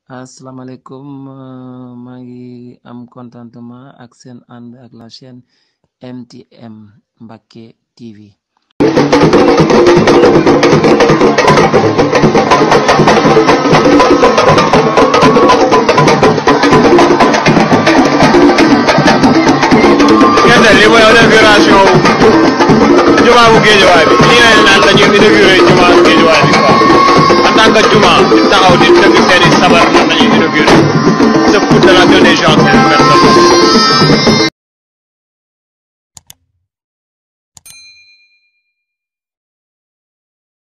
asalaamaaleykum euh, maa ngi am contentement ak seen ànd ak la chaîne MTM Mbacke TV. gerte li mooy inauguration jumaa bu Géejawaay bi lii lañ naan dañuy inauguré jumaa bu Géejawaay bi quoi en tant que jumaa di taxaw di tëgg seen i sabar nan lañuy